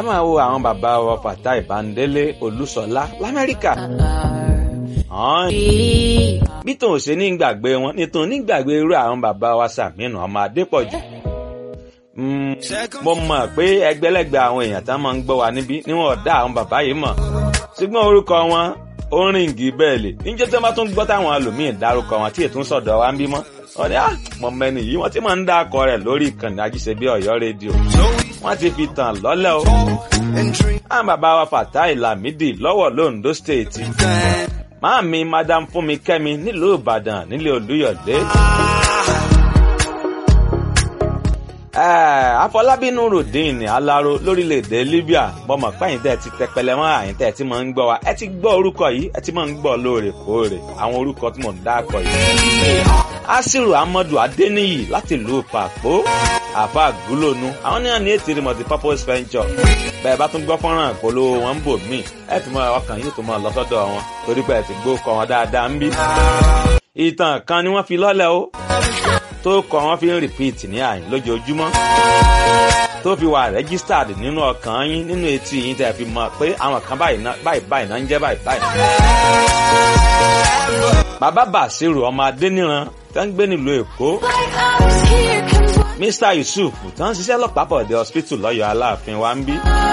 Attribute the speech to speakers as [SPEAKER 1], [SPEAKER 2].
[SPEAKER 1] máa wo àwọn bàbá wa Fatai Bandele Olúṣọlá l'Amẹ́ríkà. Hàn bí tòun ṣe ní gbàgbé wọn ní tòun ní gbàgbé irú àwọn bàbá wa Sàmínú ọmọ Adépọ̀jù. mo mọ̀ pé ẹgbẹ́lẹ́gbẹ́ àwọn èèyàn tá máa ń gbọ́ wa níbí níwọ̀n ọ̀dá àwọn bàbá yìí mọ̀ ṣùgbọ́n orúkọ wọn ó rìn gí bẹ́ẹ̀lì níjẹ́ tí wọ́n bá tún gbọ́ táwọn ẹlòmíín dárúkọ wọn tí ètò ń sọ̀dọ̀ wa ń bímọ wọ́n ní mọ̀ mẹ́ni yìí wọ́n ti máa ń dá akọ rẹ̀ lórí ìkànnì ajíṣebí Ọ̀yọ́ rédíò wọ́n ti fi tàn lọ́lẹ̀ o. àwọn bàbá wa Fatai Lamidi lọ́wọ́ londo state máàmi madam Fúnmi Kẹ́mi nílùú Ìbàdàn nílé Olúyọ̀lé. Afọlábí Nurudeen Alaro lórílẹ̀‐èdè Libya bọ́mọ̀ pẹ́yìn tẹ́ ti tẹpẹlẹ mọ́ àyìn tẹ́ ti máa ń gbọ́ wa ẹ ti gbọ́ orúkọ yìí ẹ ti máa ń gbọ́ lóòrèkóòrè àwọn orúkọ tí mò ń dákọ̀ yìí. Asiru Amadu Adeniyi láti ìlú Pàpó àfa àgúlónú àwọn náà ní ètò multi purpose venture bẹ́ẹ̀ bá tún gbọ́ fọ́nrán ìpolówó wọn ń bò míì ẹ ti mọ ọkàn yìí tó mọ lọ́sọ́dọ̀ wọn torí pé ẹ ti gbó kọ wọn dáadáa ń bí. ìtàn kan ni wọ́n fi lọ́lẹ̀ o tó kọ wọn fi ń repeat ní àyìn lójoojúmọ́ tó fi wà registered nínú ọkàn yín nínú etí yín tẹ́ fi mọ̀ pé àwọn kan báyìí báyìí náà ń jẹ́ báyìí báyìí. bàbá Bàṣírù ọmọ Adéníran tó ń gbé nílùú Èkó Mr Yusuf tó ń ṣiṣẹ́ lọ́pàá bọ̀dẹ̀ hospital lọ́yọ̀ Aláàfin wa ń bí.